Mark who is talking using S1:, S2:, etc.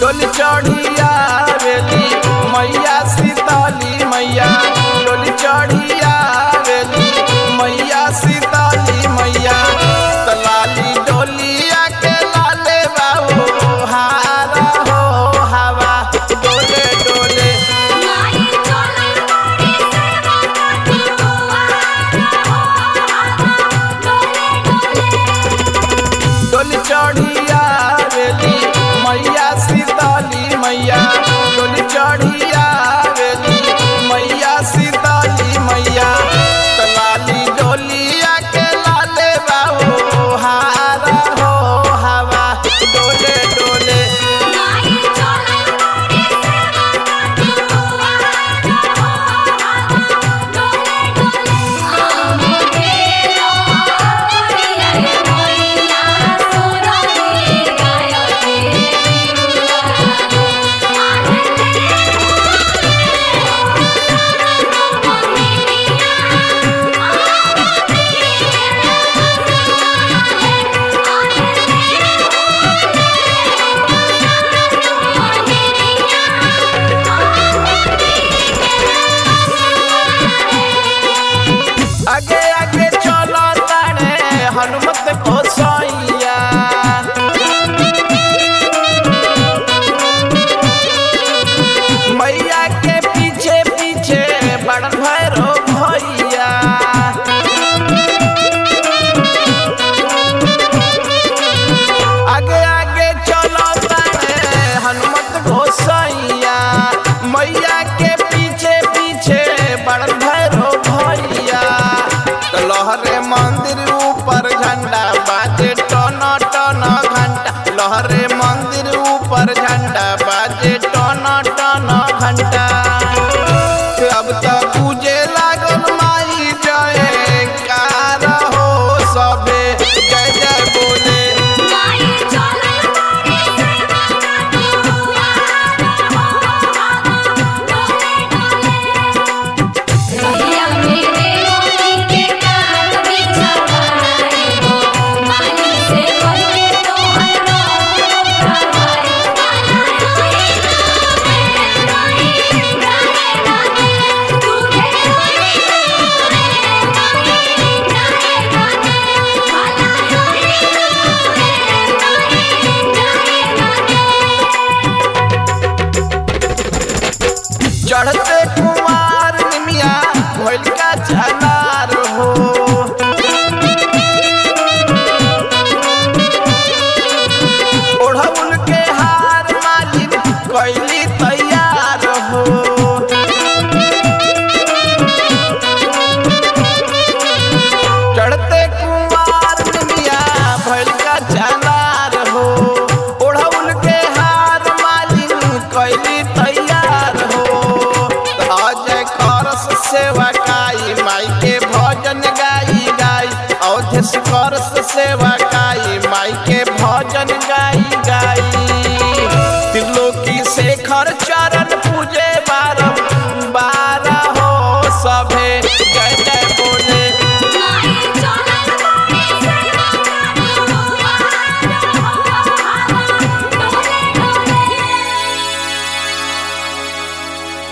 S1: डोली चढ़िया वेली मैया सीताली मैया डोली चढ़िया वेली मैया सीताली मैया त लाली डोलिया के लाले बाबू हारा हो हवा डोले डोले
S2: माई चले बड़ी सेवा करती हुआ डोले डोले
S1: डोली चढ़िया वेली मैया सीताली मैया डोली चढ़िया वेली मैया सीताली मैया त लाली डोलिया के लाले बाबू हारा हो हवा डोले डोले
S2: माई चले बड़ी सेवा करती हुआ डोले डोले आमोगे लोरी रे मैया सोरही गायते बिरुवा आले
S1: आगे आगे चलो ताने हनुमत को सैया मैया के पीछे पीछे बड़ भैरो भैया आगे आगे चलो ताने हनुमत घोसैया मैया के पीछे पीछे बड़ भैरो भैया तो लहरे मंदिर ऊपर झंडा बाजे टन टन घंटा लहरे मंदिर ऊपर झंडा बाजे टन टन घंटा अब तो पूजे लागल माई जय कार हो सबे जय जय बोले
S2: माई चले बड़ी सेवा करती हुआ डोले डोले भैया मेरे मोती के कान बिछवाए हो माली से बनके तो हर रोज उठाए माला रोई रोई गाए गाए तू के रोई रोई गाए गाए माला रोई
S1: चढ़ते कुमार निमिया भोल का झनार हो ओढ़ौल के हार मालिन कैली तैयार हो चढ़ते कुमार निमिया भोल का झनार हो ओढ़ौल के हार मालिन कैली तैयार हो अजय करस सेवा काई माई के भजन गाई गाई अवधेश करस सेवा काई माई के भजन गाई गाई त्रिलोकी शेखर चर